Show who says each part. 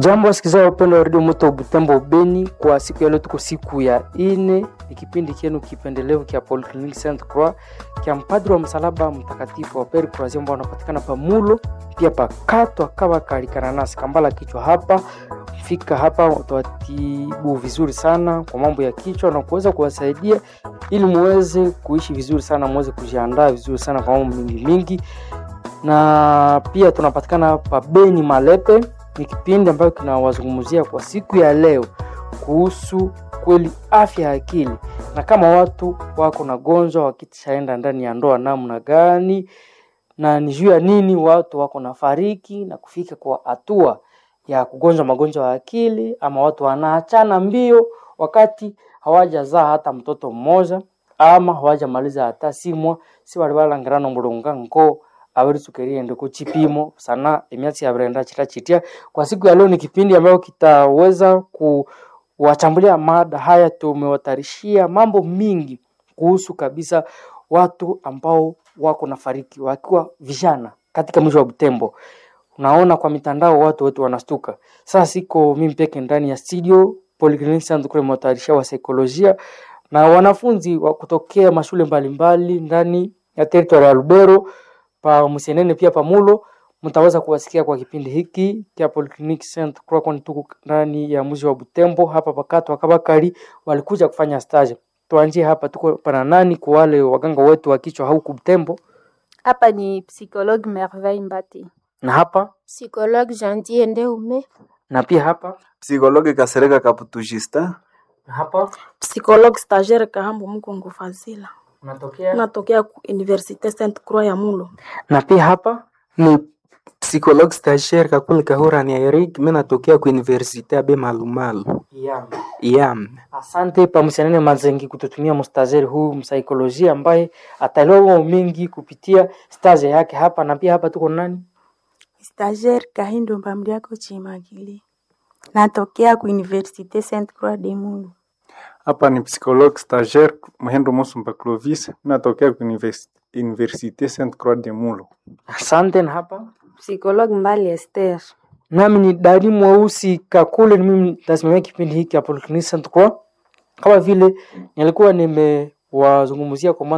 Speaker 1: Jambo wasikilizaji wapendwa wa redio Moto Butembo Beni, kwa siku ya leo tuko siku ya ine, ni kipindi kienu kipendelevu kia Polyclinique Sainte Croix kia mpadri wa msalaba mtakatifu wa Pere Croazia ambao wanapatikana pa Mulo pia pa Katwa kawa kalikana nasi kambala kichwa hapa fika hapa utawatibu vizuri sana kwa mambo ya kichwa na kuweza kuwasaidia ili muweze kuishi vizuri sana, muweze kujiandaa vizuri sana kwa mambo mingi mingi, na pia tunapatikana pa Beni Malepe ni kipindi ambayo kinawazungumzia kwa siku ya leo kuhusu kweli afya ya akili, na kama watu wako na gonjwa wakishaenda ndani ya ndoa namna gani, na ni juu ya nini watu wako na fariki na kufika kwa hatua ya kugonjwa magonjwa ya akili, ama watu wanaachana mbio wakati hawajazaa hata mtoto mmoja ama hawajamaliza hata simwa si wali balangirana mulunga ngo abaritsukeriende ku chipimo sana emyatsi yabrenda chita chitia kwa siku ya leo ni kipindi ambayo kitaweza kuwachambulia mada haya tumewatarishia mambo mingi kuhusu kabisa watu ambao wako na fariki wakiwa vijana katika mji wa Butembo unaona kwa mitandao watu wetu wanastuka sasa siko mimi peke ndani ya studio Polyclinique Sainte Croix mwatayarisha wa saikolojia na wanafunzi wa kutokea mashule mbalimbali ndani ya territory ya Lubero pa Musienene pia pamulo mtaweza kuwasikia kwa kipindi hiki kia Polyclinique Sainte Croix, kwani tuko ndani ya mji wa Butembo hapa pakato wakabakari walikuja kufanya stage. Tuanzie hapa, tuko pana nani kwa wale waganga wetu wa kichwa huku Butembo,
Speaker 2: Hapa ni psychologue Merveille Mbati.
Speaker 1: na hapa
Speaker 3: Psychologue Jandier Ndeume.
Speaker 1: na pia hapa
Speaker 4: Psikologe Kasereka Kaputu Justin.
Speaker 1: na hapa
Speaker 5: Psychologue stagiaire Kahambo Mkongo Fazila.
Speaker 1: unatokea
Speaker 5: Natokea ku Université Sainte Croix ya Mulo.
Speaker 1: na pia hapa
Speaker 6: ni psychologue stagiaire kakule kahura ni Eric mimi natokea ku universite abe malumalu
Speaker 1: yeah.
Speaker 6: yam
Speaker 1: Asante pamusianene Mazengi kututumia mstazeri huu msaikolojia ambaye ataelewa mambo mengi kupitia staje yake hapa, na pia hapa tuko nani
Speaker 7: Stagiaire Kahindo Mbamliako Chimagili. Natokea ku Université Sainte Croix de Mulu.
Speaker 8: Hapa ni psychologue stagiaire Muhendo Musumba Clovis, natokea ku Univers- Université Sainte Croix de Mulo.
Speaker 1: Asante. Na hapa
Speaker 3: Psychologue Mbali Esther.
Speaker 1: nami ni Dani Mweusi Kakule, ni mimi nitasimamia kipindi hiki ya Polyclinique Sainte Croix. Kama vile nilikuwa nimewazungumzia kwa mwanzo